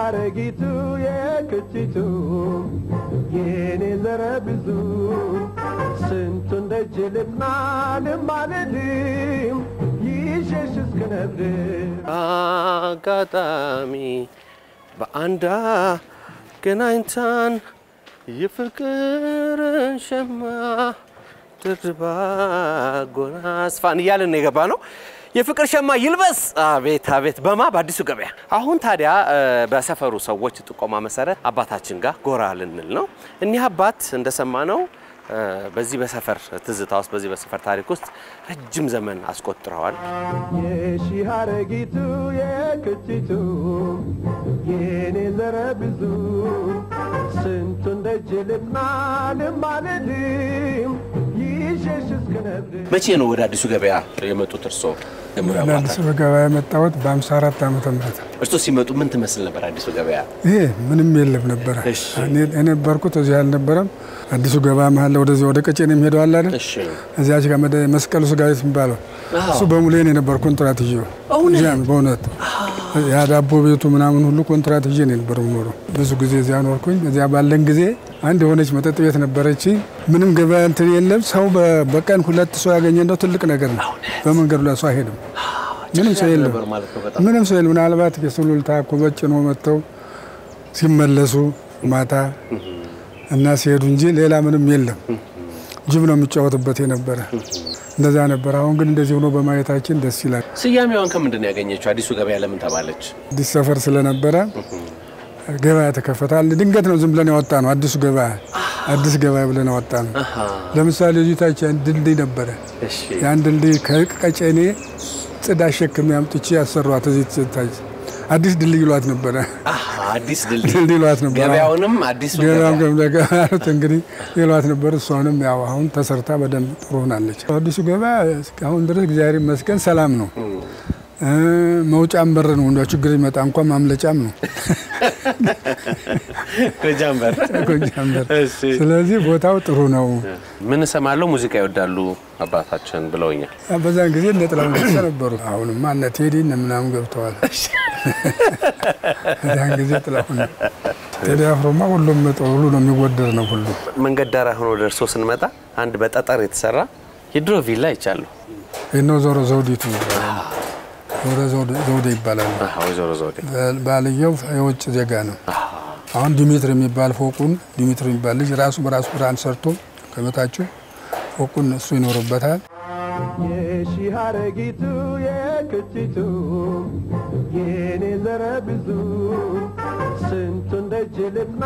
ሀረጊቱ የክቲቱ የኔ ዘረ ብዙ ስንቱን ደጅ ልጥና ልማልድም ይሸሽ እስክነብር አጋጣሚ በአንዳ ገናኝታን የፍቅርን ሸማ ድርባ ጎናስፋን እያልን ነው የገባ ነው። የፍቅር ሸማ ይልበስ አቤት አቤት በማ በአዲሱ ገበያ። አሁን ታዲያ እ፣ በሰፈሩ ሰዎች ጥቆማ መሰረት አባታችን ጋር ጎራ ልንል ነው። እኒህ አባት እንደሰማነው እ፣ በዚህ በሰፈር ትዝታ ውስጥ በዚህ በሰፈር ታሪክ ውስጥ ረጅም ዘመን አስቆጥረዋል። የሺ ሀረጊቱ የክቲቱ የኔ ዘረ ብዙ ስንቱን ደጅ ልጥና ልማልድም ይሸሽ እስክነብር መቼ ነው ወደ አዲሱ ገበያ የመጡት እርስዎ? ጀምሮ አዲስ ገበያ የመጣሁት በ54 ዓመተ ምህረት እርስዎ ሲመጡ ምን ትመስል ነበር አዲሱ ገበያ? ይሄ ምንም የለም ነበረ። እሺ። እኔ የነበርኩት እዚህ አልነበረም። አዲሱ ገበያ መሀል ወደዚህ ወደ ቀጨኔ የሚሄደው አለ አይደል? እሺ እዚያች ጋር መደ መስቀሉ ስጋ ቤት የሚባለው እሱ በሙሉ የኔ ነበር ኮንትራት ይዤ እውነት? እዚያ በእውነት ያ ዳቦ ቤቱ ምናምን ሁሉ ኮንትራት ይዤ ነው የነበር የምኖረው። ብዙ ጊዜ እዚያ ኖርኩኝ። እዚያ ባለን ጊዜ አንድ የሆነች መጠጥ ቤት ነበረች። ምንም ገበያ እንትን የለም። ሰው በ- በቀን ሁለት ሰው ያገኘ እንደው ትልቅ ነገር ነው። በመንገዱ ላይ ሰው አይሄድም። ምንም ሰው የለም። ነበር ማለት ነው በጣም ምንም ሰው የለም። ምናልባት የሱሉልታ ኩበት ጭኖ መጥተው ሲመለሱ ማታ እና ሲሄዱ እንጂ ሌላ ምንም የለም። ጅብ ነው የሚጫወትበት የነበረ እንደዛ ነበር። አሁን ግን እንደዚህ ሆኖ በማየታችን ደስ ይላል። ስያሜዋን ከምንድን ነው ያገኘችው? አዲሱ ገበያ ለምን ተባለች? አዲስ ሰፈር ስለነበረ ገበያ ተከፈታል። ድንገት ነው ዝም ብለን ያወጣ ነው። አዲሱ ገበያ አዲስ ገበያ ብለን ያወጣ ነው። ለምሳሌ እዚታች ድልድይ ነበረ። እሺ ያን ድልድይ ከቀጨኔ ጽድ አሸክሜ አምጥቼ ያሰሯት እዚህ ታች አዲስ ድልድይ ይሏት ነበረ። አሃ፣ አዲስ ድልድይ ድልድይ ይሏት ነበረ። ገበያውንም አዲሱ ገበያም ገበያ ገበያት እንግዲህ ይሏት ነበር። እሷንም ያው አሁን ተሰርታ በደንብ ጥሩ ሆናለች። አዲሱ ገበያ እስካሁን ድረስ እግዚአብሔር ይመስገን ሰላም ነው። እ፣ መውጫም በር ነው። እንደ ችግር ይመጣ እንኳን ማምለጫም ነው ጎጃምበር። ጎጃም በር። እሺ ስለዚህ ቦታው ጥሩ ነው። ምን እሰማለሁ ሙዚቃ ይወዳሉ አባታችን ብለውኛል። በዛን ጊዜ እነ ጥላሁን ገሰሰ ነበሩ። አሁንማ እነ ቴዲ እነ ምናምን ገብተዋል። በዛን ጊዜ ጥላሁን ነው። ቴዲ አፍሮማ ሁሉም ጥሩ ሁሉ ነው የሚወደድ ነው ሁሉ መንገድ ዳር ሆኖ ደርሶ ስንመጣ አንድ በጠጠር የተሰራ የድሮ ቪላ ይቻለሁ። ይህነው ዞሮ ዘውዲቱ ዞሮ ዘውደ- ዘውዴ ይባላል። ወይዘሮ ዘውዴ ባልየው የውጭ ዜጋ ነው። አሁን ዲሚትር የሚባል ፎቁን ዲሚትር የሚባል ልጅ ራሱ በራሱ ብርሃን ሰርቶ ከበታችሁ ፎቁን እሱ ይኖርበታል። የሺ ሀረጊቱ የክቲቱ የኔ ዘረ ብዙ ስንቱን ደጅ ልጥና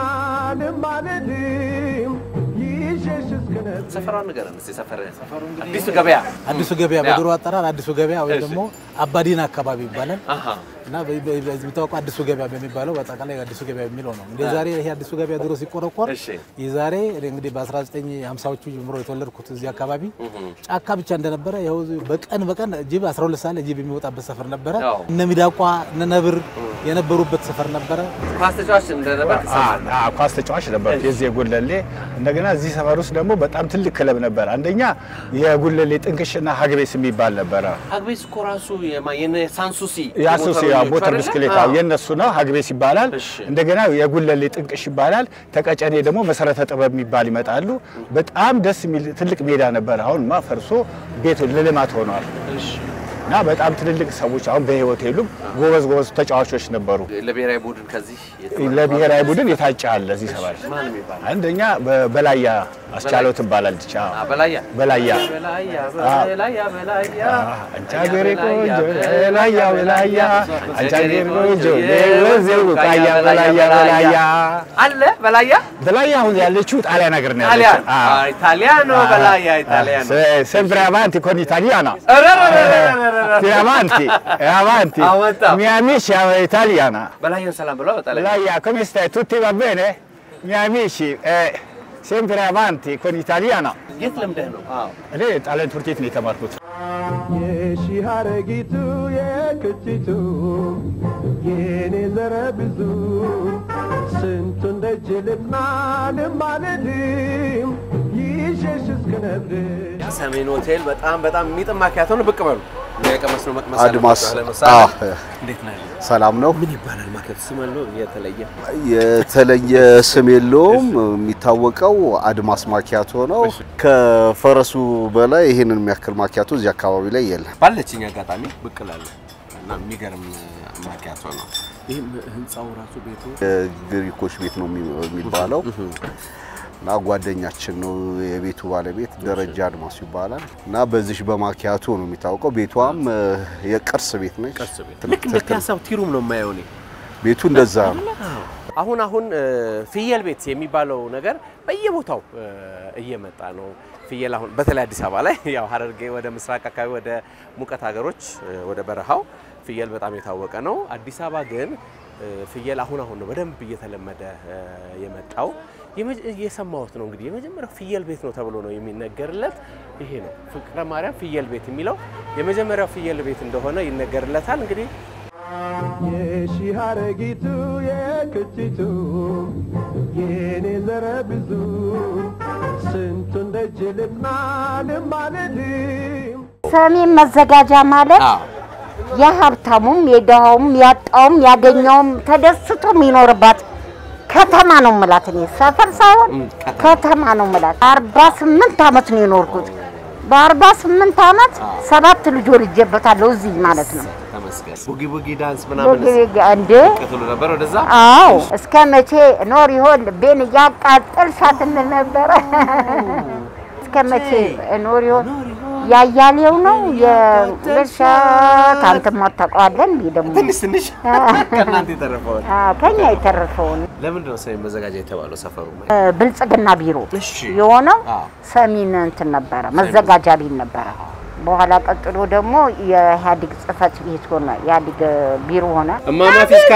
ልማልድም ይሸሽ እስክነብር ሰፈሯን ንገረን እስኪ። ሰፈር አዲሱ ገበያ አዲሱ ገበያ በድሮ አጠራር አዲሱ ገበያ ወይ ደግሞ አባዲና አካባቢ ይባላል አሃ። እና በ- በ- በዚህ የሚታወቀው አዲሱ ገበያ በሚባለው በአጠቃላይ አዲሱ ገበያ የሚለው ነው። እንደ ዛሬ ይሄ አዲሱ ገበያ ድሮ ሲቆረቆር እሺ። የዛሬ እኔ እንግዲህ በ1950ዎቹ ጀምሮ የተወለድኩት እዚህ አካባቢ ጫካ ብቻ እንደነበረ ይኸው በቀን በቀን ጅብ 12 ሰዓት ላይ ጅብ የሚወጣበት ሰፈር ነበረ። አዎ። እነ ሚዳቋ እነ ነብር የነበሩበት ሰፈር ነበረ። ኳስ ተጫዋች እንደነበር ትሰማለህ? አ- አ- ኳስ ተጫዋች ነበር የዚህ የጉለሌ። እንደገና እዚህ ሰፈር ውስጥ ደግሞ በጣም ትልቅ ክለብ ነበር። አንደኛ የጉለሌ ጥንቅሽና ሀግቤስ የሚባል ነበረ። አግቤስ እኮ ራሱ የማ- የነ ሳንሱሲ የአሶሲ የሞተረኞቹ ሞተር አይደለ? ብስክሌት አዎ። የነሱ ነው፣ ሀግቤስ ይባላል። እሺ። እንደገና የጉለሌ ጥንቅሽ ይባላል። ተቀጨኔ ደግሞ መሰረተ ጥበብ የሚባል ይመጣሉ። በጣም ደስ የሚል ትልቅ ሜዳ ነበር። አሁንማ ፈርሶ ቤት ለልማት ሆኗል። እሺ። እና በጣም ትልልቅ ሰዎች አሁን በህይወት የሉም። ጎበዝ ጎበዝ ተጫዋቾች ነበሩ። ለብሔራዊ ቡድን ከዚህ የተመረጡ ለብሔራዊ ቡድን የታጨ አለ እዚህ ሰፈር። ማን የሚባል አንደኛ በ- በላያ አስቻለው ትባላለች። አዎ። አ፣ በላያ በላያ በላያ አዎ። በላያ በላያ አንቺ ሀገሬ ቆንጆ በላያ በላያ አንቺ ሀገሬ ቆንጆ ወዜው ቃያ በላያ በላያ አለ በላያ በላያ አሁን ያለችው ጣሊያን ሀገር ነው ጣሊያን ያለችው። አዎ። አ፣ ኢታሊያኖ በላያ ኢታሊያኖ Se- sempre avanti con italiana ረረረረረረ። Sì, avanti eh, avanti Avanti. i miei amici sono italiana በላያን ሰላም ብለው በጣሊያን Belaia come stai tutti va bene i miei amici eh, sempre avanti con italiana የት ለምደህ ነው? አዎ እኔ ጣሊያን ትምህርት ቤት ነው የተማርኩት የሺ ሀረጊቱ የክቲቱ የኔ ዘረ ብዙ ስንቱን ደጅ ልጥና ልማልድም ይሸሽ እስክነብር ሰሜን ሆቴል በጣም በጣም የሚጥም ማኪያቶ ነው። ብቅ በሉ የቀመስነው መቅመስ አድማስ አለባቸው። ለምሳሌ አዎ፣ እንዴት ነው? ሰላም ነው። ምን ይባላል ማኪያቶ? ስም አለው የተለየ? የተለየ ስም የለውም። የሚታወቀው አድማስ ማኪያቶ ነው። ከፈረሱ በላይ ይህንን የሚያክል ማኪያቶ እዚህ አካባቢ ላይ የለም። ባለችኝ አጋጣሚ ብቅ እላለሁ እና የሚገርም ማኪያቶ ነው። ይህም ህንፃው ራሱ ቤቱ የግሪኮች ቤት ነው የሚ- የሚባለው እና ጓደኛችን ነው የቤቱ ባለቤት ደረጃ አድማሱ ይባላል እና በዚህ በማኪያቶ ነው የሚታወቀው። ቤቷም እ፣ የቅርስ ቤት ነች። ቅርስ ቤት ልክ እንደ ፒያሳው ቲሩም ነው የማየው እኔ። ቤቱ እንደዛ ነው። አሁን አሁን እ፣ ፍየል ቤት የሚባለው ነገር በየቦታው እ፣ እየመጣ ነው። ፍየል አሁን በተለይ አዲስ አበባ ላይ ያው ሀረርጌ ወደ ምስራቅ አካባቢ ወደ ሙቀት ሀገሮች እ፣ ወደ በረሃው ፍየል በጣም የታወቀ ነው። አዲስ አበባ ግን እ፣ ፍየል አሁን አሁን ነው በደንብ እየተለመደ እ፣ የመጣው። የመጀ- የሰማሁት ነው እንግዲህ የመጀመሪያው ፍየል ቤት ነው ተብሎ ነው የሚነገርለት። ይሄ ነው ፍቅረ ማርያም ፍየል ቤት የሚለው የመጀመሪያው ፍየል ቤት እንደሆነ ይነገርለታል። እንግዲህ የሺህ አረጊቱ የክቲቱ የኔ ዘረ ብዙ ስንቱን ደጅ ልጥና ልማልልም ሰሜን መዘጋጃ ማለት የሀብታሙም የድሃውም ያጣውም ያገኘውም ተደስቶ የሚኖርባት ከተማ ነው ምላት። እኔ ሰፈር ሳይሆን ከተማ ነው ምላት። አርባ ስምንት አመት ነው የኖርኩት። በአርባ ስምንት አመት ሰባት ልጅ ወልጄበታለሁ እዚህ ማለት ነው። ተመስገን ቡጊ ቡጊ ዳንስ ምናምን እንዴ ቀጥሎ ነበር ወደዛ አዎ እስከ መቼ ኖር ይሆን ቤን እያቃጠልሻት እንል ነበረ። እስከ መቼ ኖር ይሆን ያያሌው ነው የለሻት አንተማ ታውቀዋለህ እንዴ ደግሞ ትንሽ ትንሽ ከእናንተ የተረፈውን አዎ፣ ከኛ የተረፈውን ለምንድን ነው ሰሜን መዘጋጃ የተባለው ሰፈሩ? እ፣ ብልጽግና ቢሮ እሺ የሆነው አዎ። ሰሚን እንትን ነበረ መዘጋጃ ቤት ነበረ። በኋላ ቀጥሎ ደግሞ የኢህአዴግ ጽህፈት ቤት ሆነ፣ ኢህአዴግ ቢሮ ሆነ። እማማ ፊሽካ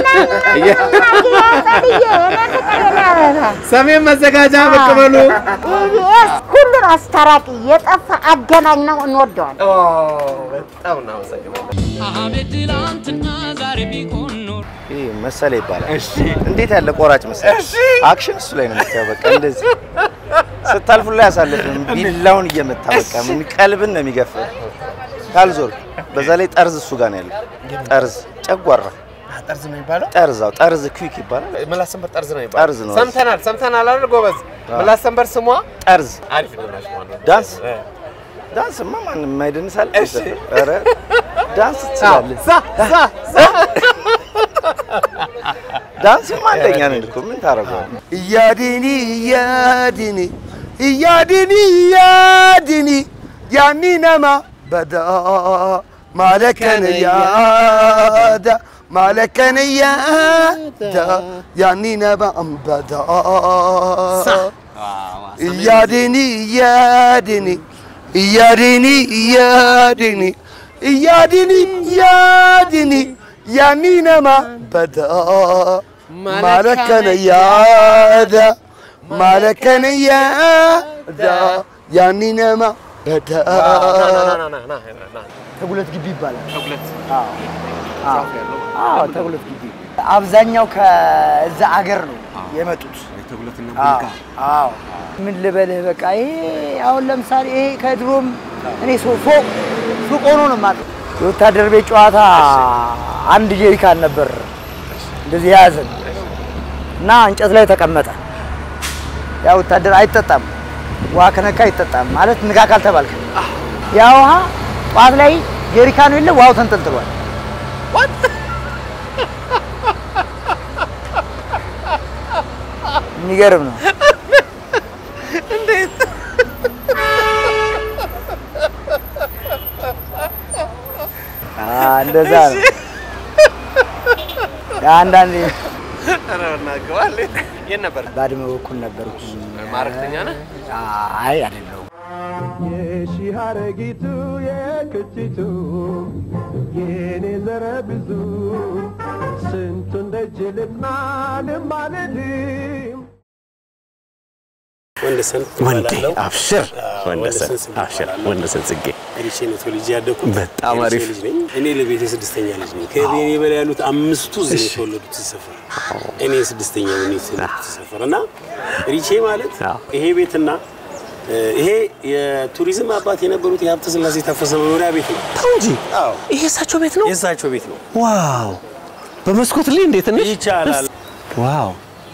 ሰሜን መዘጋጃ ብቅ በሉ። ኢቢኤስ ሁሉን አስታራቂ የጠፋ አገናኝ ነው፣ እንወደዋል። በጣም እናመሰግናለን። አቤት ትላንትና ዛሬ ቢሆን ኖር ይህ መሰለ ይባላል። እንዴት ያለ ቆራጭ መሰለ! አክሽን እሱ ላይ ነው የምታየው። በቃ እንደዚህ ስታልፉ ላይ ያሳልፍም ቢላውን እየመታ በቃ ምን ቀልብን ነው የሚገፋው። ካልዞር በዛ ላይ ጠርዝ እሱ ጋር ነው ያለው። ጠርዝ ጨጓራ ጠርዝ ነው የሚባለው? ጠርዛው ጠርዝ ኩዊክ ይባላል። ምላስ ሰንበር ጠርዝ ነው የሚባለው? ጠርዝ ነው። ሰምተናል ሰምተናል አይደል ጎበዝ? ምላስ ሰንበር ስሟ ጠርዝ አሪፍ ነው ናሽ ማለት ዳንስ ዳንስማ ማንም የማይደንሳል። ኧረ ዳንስ ትችላለህ። ዛ ዛ ዛ ዳንስማ አንደኛ ነን እኮ ምን ታደርገዋለህ? እያድኒ እያድኒ እያድኒ እያድኒ ያኒ ነማ በዳ ማለከን ያዳ ማለከን ያዳ ያኒ ነማ በዳ እያድኒ እያድኒ እያድኒ እያድኒ እያድኒ እያድኒ ያኒ ነማ በዳ ማለከን ያዳ ማለከን ያዳ ያኒ ነማ በዳ ተጉለት ግቢ ይባላል። ተጉለት አዎ ተጉለት ግቢ አብዛኛው ከዛ አገር ነው የመጡት። ተጉለትና አዎ አዎ። ምን ልበልህ በቃ ይሄ አሁን ለምሳሌ ይሄ ከድሮም እኔ ሶ- ፎቅ ሱቅ ሆኖ ነው የማውቀው። የወታደር ቤት ጨዋታ አንድ ጀሪካን ነበር እንደዚህ የያዘን እና እንጨት ላይ ተቀመጠ። ያ ወታደር አይጠጣም፣ ውሃ ከነካ አይጠጣም ማለት ንጋ ካልተባልክ ያ ውሃ ጠዋት ላይ ጀሪካኑ የለ ውሃው ተንጠልጥሏል። የሚገርም ነው። አዎ፣ እንደዛ ነው። አንዳንዴ ኧረ በእናትህ የት ነበር? ባድመ በኩል ነበርኩ። ማረክተኛ ነህ? አይ አይደለሁም። የሺህ አረጊቱ የክቲቱ የኔ ዘረ ብዙ ስንቱን ደጅ ልጥና ልማልልም ወንደሰን ወንዴ እባላለሁ። አብሽር አዎ፣ ወንደሰን ጽጌ አብሽር እባላለሁ። ወንደሰን ጽጌ ሪቼ ነው ተወልጄ ያደግኩት። በጣም የሪቼ አሪፍ። ልጅ ነኝ። እኔ ለቤቴ ስድስተኛ ልጅ ነኝ። ከቤኔ በላይ ያሉት አምስቱ እዚህ ነው የተወለዱት እዚህ ሰፈር። እኔ ስድስተኛ ነኝ የተወለዱት እዚህ ሰፈር እና ሪቼ ማለት ይሄ ቤትና እ፣ ይሄ የቱሪዝም አባት የነበሩት የሀብተ ስላሴ ታፈሰ መኖሪያ ቤት ነው። ተው እንጂ አዎ ይሄ እሳቸው ቤት ነው። የእሳቸው ቤት ነው። ዋው! በመስኮት ላይ እንዴት ትንሽ ይቻላል። ዋው!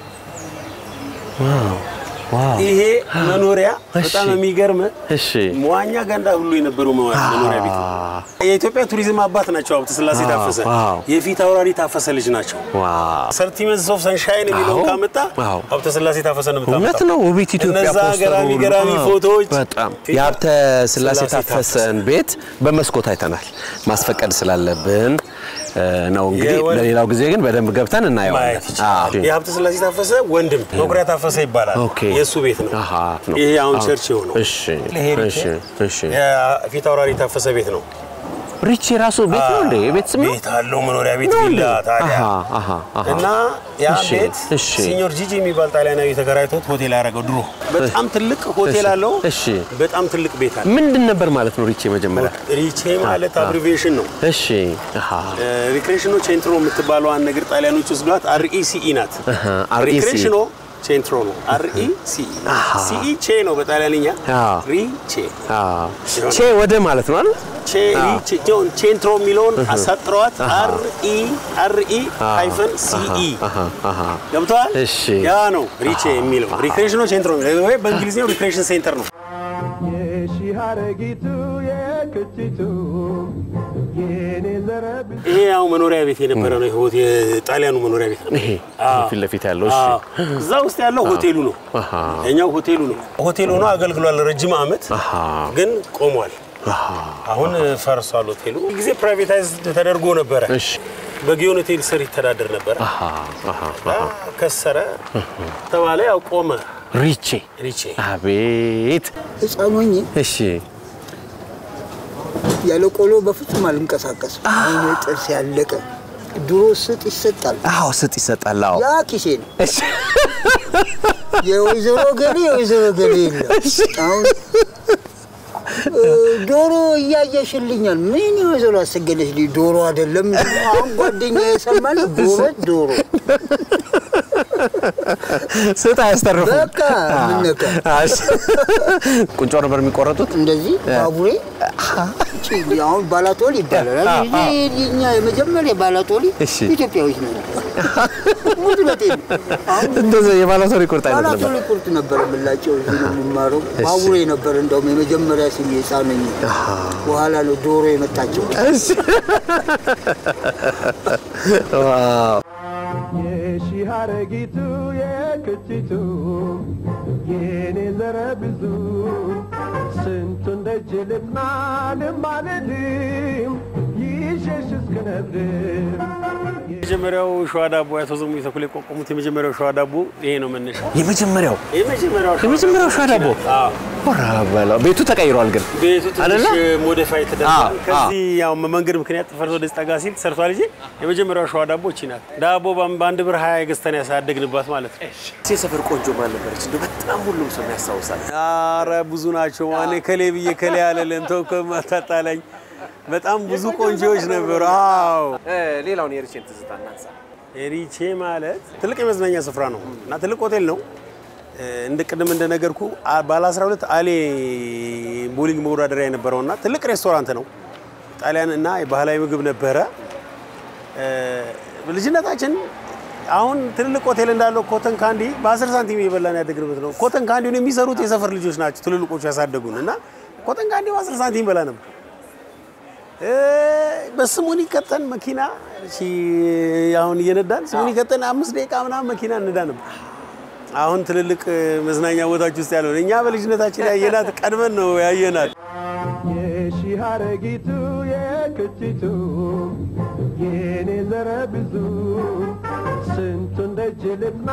ዋው! ዋው! ይሄ መኖሪያ እሺ። በጣም የሚገርም እሺ መዋኛ ገንዳ ሁሉ የነበረው መዋ- መኖሪያ ቤት ነው። የኢትዮጵያ ቱሪዝም አባት ናቸው ሀብተ ስላሴ ዋው፣ ታፈሰ። ዋው። የፊት አውራሪ ታፈሰ ልጅ ናቸው። ዋው! ሰርቲመንትስ ኦፍ ሰንሻይን የሚለውን አዎ፣ ካመጣ አዎ። ሀብተ ስላሴ ታፈሰ ነው የምታመጣው። እውነት ነው። ውቢት ኢትዮጵያ እነዛ ፖስተሩ ገራሚ ሁሉ። ገራሚ አዎ፣ ፎቶዎች በጣም የሀብተ ስላሴ ስላሴ ታፈሰን ቤት በመስኮት አይተናል። ማስፈቀድ ስላለብን እ፣ ነው እንግዲህ። የወል- ለሌላው ጊዜ ግን በደንብ ገብተን እናየዋለን። ማየት ይቻላል። አዎ። የሀብተ ስላሴ ታፈሰ ወንድም መኩሪያ ታፈሰ ይባላል። ኦኬ። የእሱ ቤት ነው። አሃ፣ ነው። ይሄ አሁን አዎ። ቸርች የሆነው እሺ፣ ለሄሪቴ እሺ፣ እሺ። የፊት አውራሪ ታፈሰ ቤት ነው። ሪች የራሱ ቤት ነው እንዴ? የቤት ስም ነው? ቤት አለው መኖሪያ ቤት ነው እንዴ? ቪላ ታዲያ አሃ፣ አሃ፣ አሃ። እና ያ እሺ፣ ቤት እሺ። ሲኞር ጂጂ የሚባል ጣሊያናዊ ተከራይቶት ሆቴል ያደረገው ድሮ በጣም ትልቅ ሆቴል እሺ፣ አለው። እሺ። በጣም ትልቅ ቤት አለ። ምንድን ነበር ማለት ነው ሪች መጀመሪያ? ሪቼ ማለት አ- አብሪቬሽን ነው። እሺ፣ አሃ፣ ሪክሬሽኖ ቼንትሮ የምትባለዋን ነገር ጣሊያኖች ወስዷት አርኢሲኢ ናት። አሃ፣ RECE ሪክሬሽኖ ቼንትሮ ነው። አርኢሲኢ ሲኢ ቼ ነው በጣሊያንኛ አዎ። ሪቼ አዎ። ቼ ወደ ማለት ነው አይደል? ቼ ሪቼ ጆን ቼንትሮ የሚለውን አሳጥረዋት አርኢ አርኢ ሃይፈን ሲኢ አሃ፣ አሃ። ገብተዋል። እሺ። ያ ነው ሪቼ የሚለው ሪክሬሽኖ ቼንትሮ የሚለው ወይ በእንግሊዝኛው ሪክሬሽን ሴንተር ነው። የሺህ አረጊቱ የክቲቱ የኔ ዘረብ ይሄ ያው መኖሪያ ቤት የነበረ ነው። ይሄ የጣሊያኑ መኖሪያ ቤት ነው። ይሄ አዎ። ፊት ለፊት ያለው እሺ። አዎ። እዛ ውስጥ ያለው ሆቴሉ ነው። አሃ፣ የኛው ሆቴሉ ነው። ሆቴል ሆኖ አገልግሏል ረጅም ዓመት አሃ፣ ግን ቆሟል። አሃ። አሁን ፈርሷል ሆቴሉ። ጊዜ ፕራይቬታይዝ ተደርጎ ነበረ። እሺ። በጊዮን ሆቴል ስር ይተዳደር ነበረ። አሃ፣ አሃ፣ እና ከሰረ ተባለ። ያው ቆመ። ሪቼ ሪቼ አቤት። ህፃን ሆኜ እሺ፣ ያለ ቆሎ በፍጹም አልንቀሳቀስም። አሁን ጥርስ ያለቀ ድሮ ስጥ ይሰጣል። አዎ፣ ስጥ ይሰጣል። አዎ፣ ያ ኪሴ ነው። የወይዘሮ ገሌ የወይዘሮ ገሌ የለም። አሁን እ፣ ዶሮ እያየሽልኛል። ምን የወይዘሮ አሰገደች ልጅ ዶሮ አይደለም። አሁን ጓደኛ የሰማል ዶሮ ዶሮ ስጥ አያስተርፉም። በቃ ምን ነካ እሺ። ቁንጮ ነበር የሚቆረጡት። እንደዚህ ባቡሬ ቺ፣ አሁን ባላቶሊ ይባላል። አ- አ- የኛ የመጀመሪያ ባላቶሊ እሺ። ኢትዮጵያዊት ነው። ሙሉ በጤን አሁን እንደዛ የባላቶሪ ቁርጥ አይነት ነበር። ባላቶሊ ቁርጥ ነበረ የምላቸው። እዚህ ነው የምማረው። ባቡሬ ነበር እንደውም የመጀመሪያ ስሜ ሕፃን ነኝ። በኋላ ነው ዶሮ የመጣቸው። እሺ። ዋው የሺህ አረጊቱ የክቲቱ የኔ ዘረ ብዙ ስንቱን ደጅ ልጥና ልማልድም ይሸሽ እስክነብድም የመጀመሪያው ሸዋ ዳቦ አቶ ዘሙ ተኩል የቋቋሙት የመጀመሪያው ሸዋ ዳቦ ይሄ ነው መነሻ። የመጀመሪያው የመጀመሪያው የመጀመሪያው ሸዋ ዳቦ አዎ። ወራ በለው። ቤቱ ተቀይሯል ግን ቤቱ ትንሽ አይደለ? ሞዲፋይ አዎ፣ ተደርጓል። ከዚህ ያው መንገድ ምክንያት ፈርሶ ወደዚህ ጠጋ ሲል ተሰርቷል እንጂ የመጀመሪያው ሸዋ ዳቦ እቺ ናት። ዳቦ በአም- በአንድ ብር ሀያ ገዝተን ያሳደግንባት ማለት ነው። የሰፈር ቆንጆ ማን ነበረች? እንደው በጣም ሁሉም ሰው የሚያስታውሳል። አረ ብዙ ናቸው። ማኔ ከሌ ብዬ ከሌ ያለልን ተው ከማታጣላኝ በጣም ብዙ ቆንጆዎች ነበሩ። አዎ ሌላውን የሪቼን ትዝታ እናንሳ። ሪቼ ማለት ትልቅ የመዝናኛ ስፍራ ነው እና ትልቅ ሆቴል ነው። እ፣ እንደ ቅድም እንደነገርኩ አ- ባለ 12 አሌ ቦሊንግ መወዳደሪያ የነበረው እና ትልቅ ሬስቶራንት ነው። ጣሊያን እና የባህላዊ ምግብ ነበረ። እ፣ ልጅነታችን አሁን ትልልቅ ሆቴል እንዳለው ኮተን ካንዲ በ10 ሳንቲም እየበላን ያደግንበት ነው። ኮተን ካንዲውን የሚሰሩት የሰፈር ልጆች ናቸው ትልልቆቹ ያሳደጉን እና ኮተን ካንዲ በ10 ሳንቲም በላ ነበር። እ፣ በስሙኒ ቀጠን መኪና እሺ፣ አሁን እየነዳን ስሙኒ ቀጠን አምስት ደቂቃ ምናምን መኪና እንዳ ነበር። አሁን ትልልቅ እ፣ መዝናኛ ቦታዎች ውስጥ ያለው እኛ በልጅነታችን ያየናት ቀድመን ነው ያየናት። የሺህ አረጊቱ የክቲቱ የኔ ዘረ ብዙ ስንቱን ደጅ ልጥና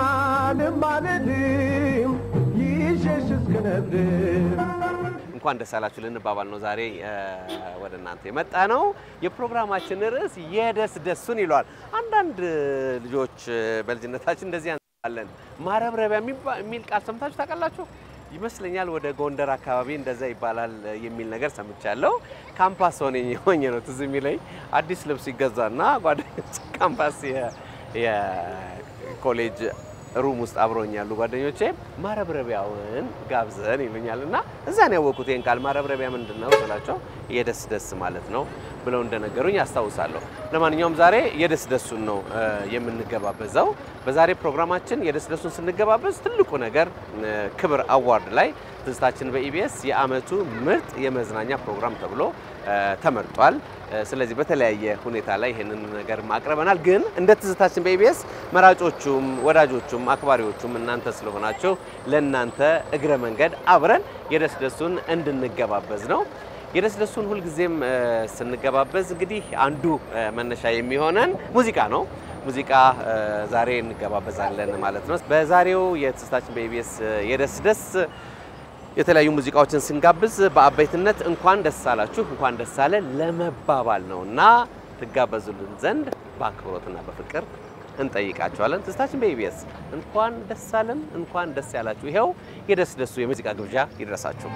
ልማልድም ይሸሽ እስክነብድም እንኳን ደስ አላችሁ ልንባባል ነው ዛሬ እ፣ ወደ እናንተ የመጣ ነው። የፕሮግራማችን ርዕስ የደስ ደሱን ይለዋል። አንዳንድ እ፣ ልጆች እ፣ በልጅነታችን እንደዚህ ያንሳለን። ማረብረቢያ የሚባ- የሚል ቃል ሰምታችሁ ታውቃላችሁ? ይመስለኛል ወደ ጎንደር አካባቢ እንደዛ ይባላል እ፣ የሚል ነገር ሰምቻለሁ። ካምፓስ ሆኜ ሆኜ ነው ትዝ የሚለኝ አዲስ ልብስ ይገዛና ጓደኞች ካምፓስ የ- የኮሌጅ ሩም ውስጥ አብረውኝ ያሉ ጓደኞቼ ማረብረቢያውን ጋብዘን ይሉኛል እና እዛ ነው ያወቅኩት ይህን ቃል ማረብረቢያ ምንድን ነው ስላቸው የደስ ደስ ማለት ነው ብለው እንደነገሩኝ አስታውሳለሁ። ለማንኛውም ዛሬ የደስ ደሱን ነው እ፣ የምንገባበዘው። በዛሬ ፕሮግራማችን የደስ ደሱን ስንገባበዝ ትልቁ ነገር እ፣ ክብር አዋርድ ላይ ትዝታችን በኢቢኤስ የአመቱ ምርጥ የመዝናኛ ፕሮግራም ተብሎ እ፣ ተመርጧል። እ፣ ስለዚህ በተለያየ ሁኔታ ላይ ይህንን ነገር ማቅረበናል። ግን እንደ ትዝታችን በኢቢኤስ መራጮቹም ወዳጆቹም አክባሪዎቹም እናንተ ስለሆናችሁ ለእናንተ እግረ መንገድ አብረን የደስ ደሱን እንድንገባበዝ ነው። የደስ ደሱን ሁልጊዜም እ፣ ስንገባበዝ እንግዲህ አንዱ እ፣ መነሻ የሚሆነን ሙዚቃ ነው። ሙዚቃ እ፣ ዛሬ እንገባበዛለን ማለት ነው። በዛሬው የትዝታችን በኢቢኤስ እ፣ የደስ ደስ የተለያዩ ሙዚቃዎችን ስንጋብዝ በአበይትነት እንኳን ደስ አላችሁ እንኳን ደስ አለ ለመባባል ነው እና ትጋበዙልን ዘንድ በአክብሮትና በፍቅር እንጠይቃቸዋለን። ትዝታችን በኢቢኤስ እንኳን ደስ አለን እንኳን ደስ ያላችሁ። ይኸው የደስ ደሱ የሙዚቃ ግብዣ ይድረሳችሁ።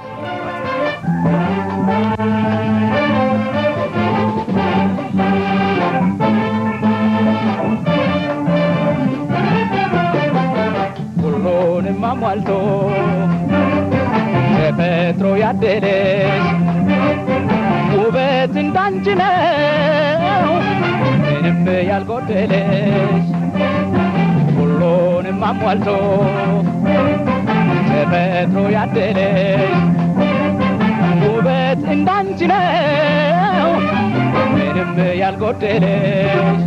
ሁሉንም አሟልቶ ተፈጥሮ ያደለሽ ውበት እንዳንቺ ነው ምንም ያልጎደለሽ ሁሉንም አሟልቶ ተፈጥሮ ያደለሽ ውበት እንዳንቺ ነው ምንም ያልጎደለሽ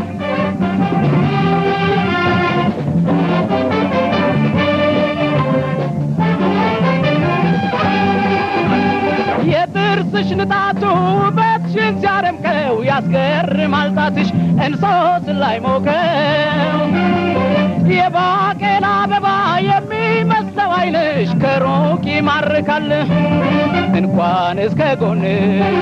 የጥርስሽ ንጣቱ ውበትሽን ሲያደምቀው ያስገርማል ጣትሽ እንሶስ ላይ ሞቀው የባቄላ አበባ የሚመስለው ዓይንሽ ከሩቅ ይማርካል እንኳን እስከ ጎንሽ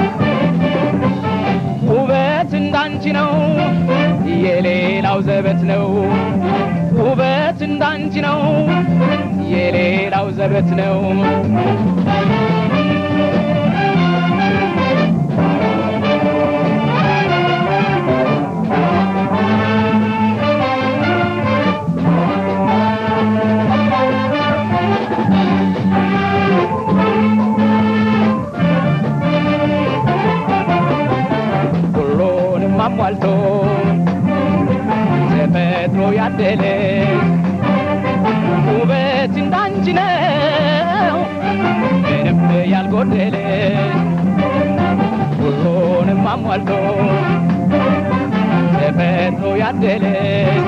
ውበት እንዳንቺ ነው የሌላው ዘበት ነው ውበት እንዳንቺ ነው የሌላው ዘበት ነው ሁሉንም አሟልቶ ተፈጥሮ ያደለሽ ውበት እንዳንቺ ነው ምንም ያልጎደለሽ ሁሉንም አሟልቶ ተፈጥሮ ያደለሽ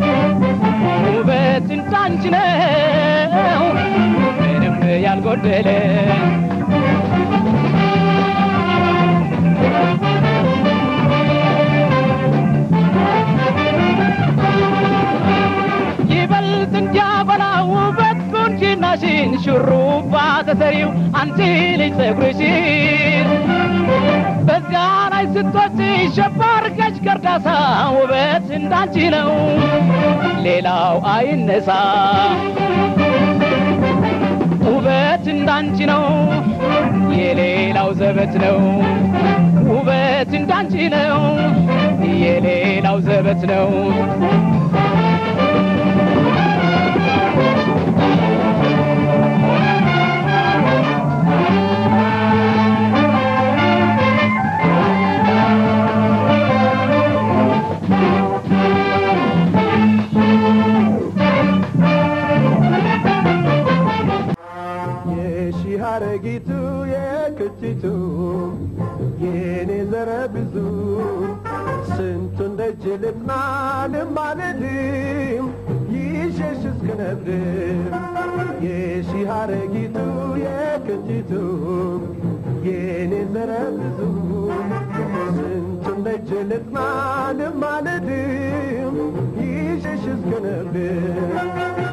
ውበት እንዳንቺ ነው ምንም ያልጎደለሽ ይበልጥ እንዲያበላ ውበት ቁንጅናሽን ሹሩባ ተሰሪው አንቺ ልጅ ፀጉርሽን በዚያ ላይ ስትወጪ ሸባርገሽ ገርዳሳ ውበት እንዳንቺ ነው ሌላው አይነሳ ውበት እንዳንቺ ነው የሌላው ዘበት ነው ውበት እንዳንቺ ነው የሌላው ዘበት ነው የሺህ አረጊቱ የክቲቱ የኔ ዘረ ብዙ ስንቱን ደጅ ልጥና ልማልድም ይሸሽ እስክነብርም የሺህ አረጊቱ የክቲቱ የኔ ዘረ ብዙ ስንቱን ደጅ ልጥና ልማልድም ይሸሽ እስክነብርም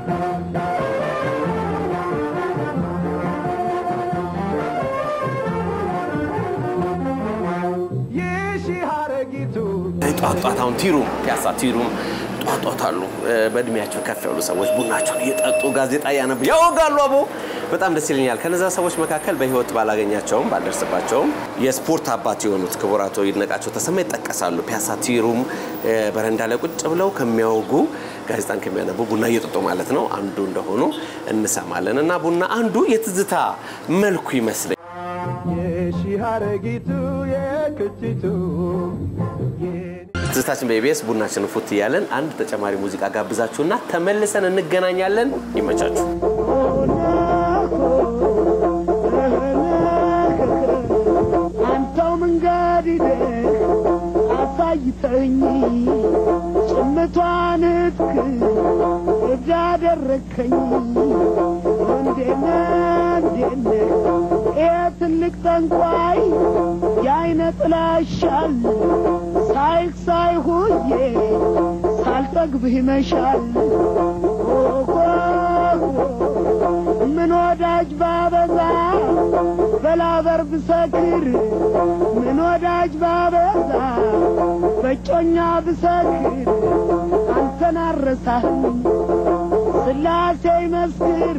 የሺህ አረጊቱ ጧት ጧት አሁን ቲሩም ፒያሳ ቲሩም ጧት ጧት አሉ እ፣ በእድሜያቸው ከፍ ያሉ ሰዎች ቡናቸውን እየጠጡ ጋዜጣ እያነቡ ያወጋሉ። አቦ በጣም ደስ ይለኛል። ከነዛ ሰዎች መካከል በህይወት ባላገኛቸውም ባልደርስባቸውም የስፖርት አባት የሆኑት ክቡር አቶ ይድነቃቸው ተሰማ ይጠቀሳሉ። ፒያሳ ቲሩም እ፣ በረንዳ ላይ ቁጭ ብለው ከሚያወጉ ጋዜጣን ከሚያነቡ ቡና እየጠጡ ማለት ነው አንዱ እንደሆኑ እንሰማለን። እና ቡና አንዱ የትዝታ መልኩ ይመስለኛል። የሺህ አረጊቱ የክቲቱ ትዝታችን በኢቢኤስ ቡናችን ፉት እያለን አንድ ተጨማሪ ሙዚቃ ጋብዛችሁና ተመልሰን እንገናኛለን። ይመቻችሁ። አንተው መንገድ ሂደህ አሳይተኝ ጭምቷን እትክ እዳ አደረግከኝ እንዴነ እንዴነ ይሄ ትልቅ ጠንቋይ የአይነ ጥላሻል ሳይክ ሳይሁዬ ሳልጠግብህ ይመሻል ኦሆ ምን ወዳጅ ባበዛ በላበር ብሰክር ምን ወዳጅ ባበዛ በጮኛ ብሰክር አንተን አረሳህም ስላሴ ይመስክር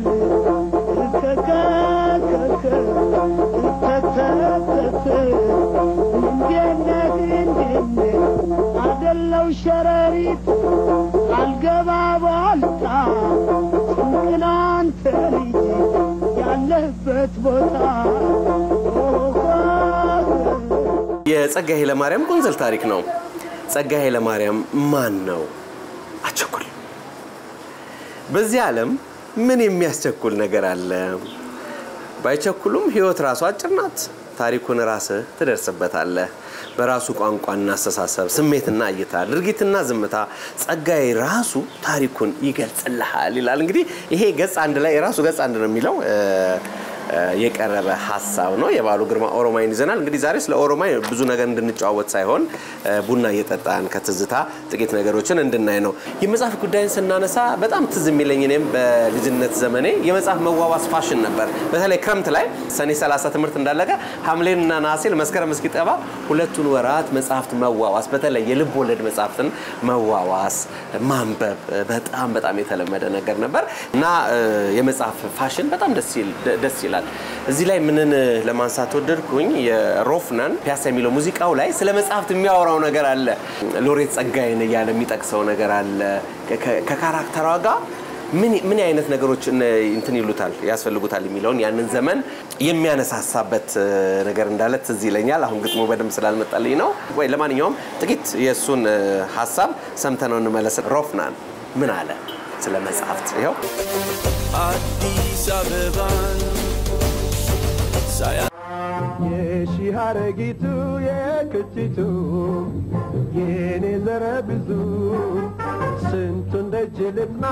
ከከከከ ተተተተ እንዴነህ እንዴነህ አደለው ሸረሪት አልገባ ባልታ ጭንቅና አንተ ልጅ ያለህበት ቦታ የጸጋዬ ኃይለማርያም ቁንዝል ታሪክ ነው። ጸጋዬ ኃይለማርያም ማን ነው? አቸኩል። በዚህ ዓለም ምን የሚያስቸኩል ነገር አለ? ባይቸኩሉም ህይወት ራሱ አጭር ናት። ታሪኩን ራስህ ትደርስበታለህ። በራሱ ቋንቋና አስተሳሰብ፣ ስሜትና እይታ፣ ድርጊትና ዝምታ ጸጋዬ ራሱ ታሪኩን ይገልጽልሃል ይላል። እንግዲህ ይሄ ገጽ አንድ ላይ የራሱ ገጽ አንድ ነው የሚለው እ፣ እ፣ የቀረበ ሀሳብ ነው። የባሉ ግርማ ኦሮማይን ይዘናል። እንግዲህ ዛሬ ስለ ኦሮማይ ብዙ ነገር እንድንጨዋወት ሳይሆን እ፣ ቡና እየጠጣን ከትዝታ ጥቂት ነገሮችን እንድናይ ነው። የመጽሐፍ ጉዳይን ስናነሳ በጣም ትዝ የሚለኝ እኔም በልጅነት ዘመኔ የመጽሐፍ መዋዋስ ፋሽን ነበር። በተለይ ክረምት ላይ ሰኔ 30 ትምህርት እንዳለቀ ሐምሌንና ነሐሴን መስከረም እስኪጠባ ሁለቱን ወራት መጽሐፍት መዋዋስ፣ በተለይ የልብ ወለድ መጽሐፍትን መዋዋስ ማንበብ በጣም በጣም የተለመደ ነገር ነበር እና እ፣ የመጽሐፍ ፋሽን በጣም ደስ ይል- ደስ ይላል። እዚህ ላይ ምንን ለማንሳት ወደድኩኝ የሮፍናን ፒያሳ የሚለው ሙዚቃው ላይ ስለ መጽሐፍት የሚያወራው ነገር አለ። ሎሬት ጸጋዬን እያለ የሚጠቅሰው ነገር አለ። ከ- ከካራክተሯ ጋር ምን ምን አይነት ነገሮች እነ- እንትን ይሉታል ያስፈልጉታል የሚለውን ያንን ዘመን የሚያነሳሳበት እ፣ ነገር እንዳለ ትዝ ይለኛል። አሁን ግጥሙ በደንብ ስላልመጣልኝ ነው። ወይ ለማንኛውም ጥቂት የእሱን እ፣ ሀሳብ ሰምተነው እንመለስ። ሮፍናን ምን አለ ስለ መጽሐፍት? ይኸው አዲስ አበባን ሳያ የሺህ አረጊቱ የክቲቱ የኔ ዘረ ብዙ ስንቱን ደጅ ልጥና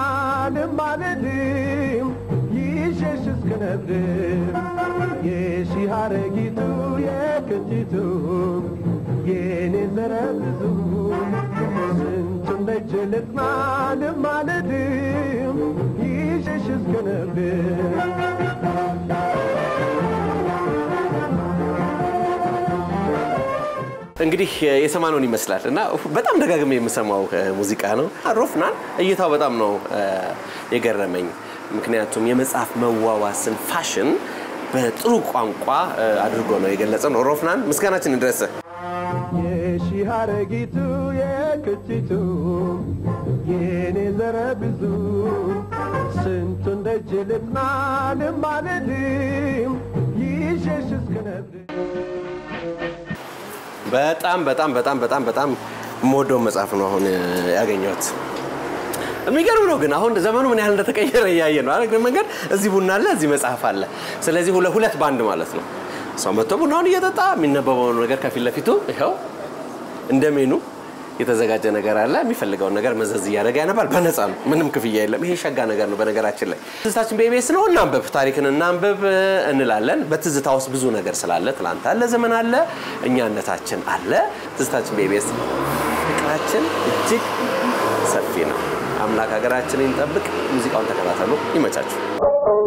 ልማልድም ይሸሽ እስክነብር የሺህ አረጊቱ የክቲቱ የኔ ዘረ ብዙ ስንቱን ደጅ ልጥና ልማልድም ይሸሽ እንግዲህ የሰማነውን ይመስላል እና በጣም ደጋግሜ የምሰማው እ፣ ሙዚቃ ነው። ሮፍናን እይታው በጣም ነው እ፣ የገረመኝ። ምክንያቱም የመጽሐፍ መዋዋስን ፋሽን በጥሩ ቋንቋ እ፣ አድርጎ ነው የገለጸው ነው። ሮፍናን ምስጋናችን ይድረስ። የሺህ አረጊቱ የክቲቱ የኔ ዘረ ብዙ ስንቱን ደጅ ልጥና ልማልድም ይሸሽ እስክነብር በጣም በጣም በጣም በጣም በጣም የምወደው መጽሐፍ ነው አሁን እ፣ ያገኘሁት። የሚገርም ነው ግን አሁን ዘመኑ ምን ያህል እንደተቀየረ እያየ ነው አይደል? መንገድ እዚህ ቡና አለ፣ እዚህ መጽሐፍ አለ። ስለዚህ ሁለ- ሁለት ባንድ ማለት ነው። ሰው መጥቶ ቡናውን እየጠጣ የሚነበበውን ነገር ከፊት ለፊቱ ይኸው እንደ ሜኑ የተዘጋጀ ነገር አለ። የሚፈልገውን ነገር መዘዝ እያደረገ ያነባል። በነፃ ነው፣ ምንም ክፍያ የለም። ይሄ ሸጋ ነገር ነው። በነገራችን ላይ ትዝታችን በኢቢኤስ ነው። እናንብብ፣ ታሪክን እናንብብ እ፣ እንላለን። በትዝታ ውስጥ ብዙ ነገር ስላለ ትላንት አለ፣ ዘመን አለ፣ እኛነታችን አለ። ትዝታችን በኢቢኤስ ፍቅራችን እጅግ ሰፊ ነው። አምላክ ሀገራችንን ይጠብቅ። ሙዚቃውን ተከታተሉ። ይመቻችሁ።